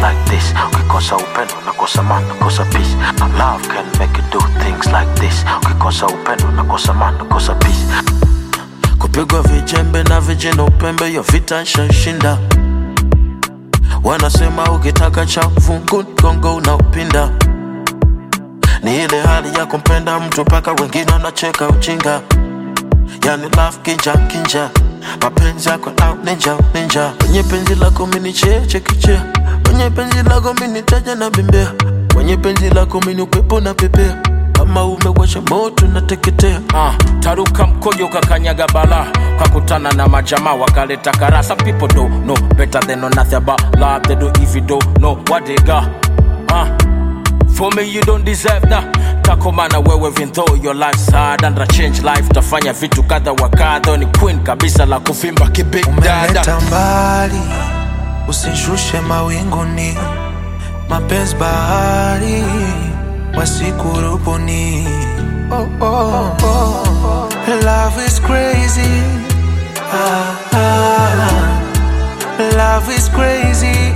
like this ukikosa upendo nakosa man nakosa peace love can make you do things like this ukikosa upendo nakosa man nakosa peace kupigwa vijembe na vijana upembe yo vita shashinda wanasema ukitaka cha fungu gongo unaupinda ni ile hali ya kumpenda mtu mpaka wengine wanacheka ujinga yani love kinja kinja mapenzi yako au ninja ninja kwenye penzi lako mini cheche kichea kwenye penzi lako mini taja na bembea kwenye penzi lako mini upepo na pepea kama umewasha moto nateketea Ah, taruka mkojo kakanyaga bala kakutana na majamaa wakaleta kara some people don't know better than know nothing about love they do if you don't know what they got ah, for me you don't deserve that takomana wewe even though your life's hard and a change life tafanya vitu kadha wa kadha ni queen kabisa la kuvimba kibig dada umeleta mbali, usishushe mawinguni, mapenzi bahari wasikurubuni. Oh, oh, oh. Love is crazy. Ah, ah. Love is crazy.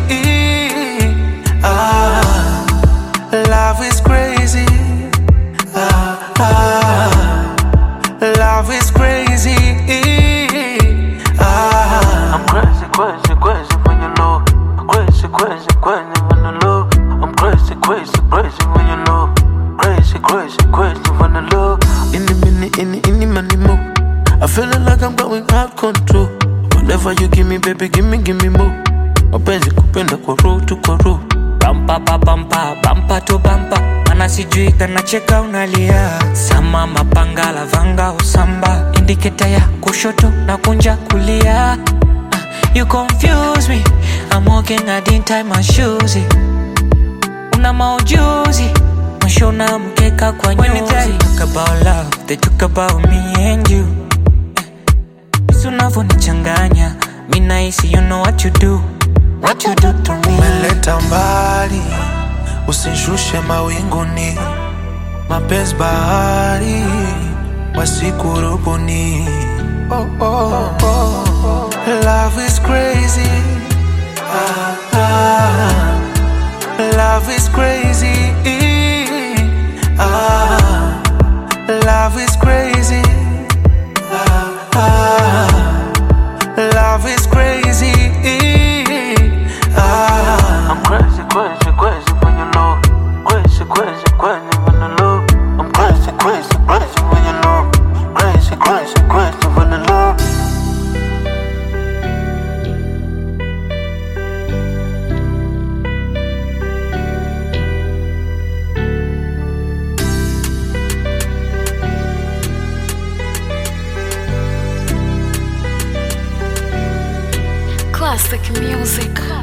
Ah, love is crazy. Ah, ah. Love is crazy. Ah. I'm crazy, crazy, crazy when you know. Crazy, crazy, crazy when you know. I'm crazy, crazy, crazy when you know. Crazy, crazy, crazy when you know. Any minute, any, any money more. I feeling like I'm going out control. Whatever you give me, baby, give me, give me more. Mapenzi kupenda kwa roho tu kwa roho. bampa pa bampa bampa to bampa mana sijui kanacheka unalia sama mapanga lavanga usamba indiketa ya kushoto na kunja kulia Ah, you confuse me I'm walking I didn't tie my shoes una maujuzi mwisho na mkeka kwa nyuzi When they talk about love they talk about me and you Jinsi unavyonichanganya mi nahisi you know what you do what you do to me umeleta mbali, usishushe mawinguni, mapenzi bahari wasikurubuni. Oh, oh, oh. Love is crazy. Ah, ah. Love is crazy. Ah, love is crazy. Ah, ah. Love is crazy. Ah. I'm crazy, crazy, crazy when you know. Crazy, crazy, crazy when you know. I'm crazy, crazy, crazy when you know. Crazy, crazy, crazy when you know. Classic music.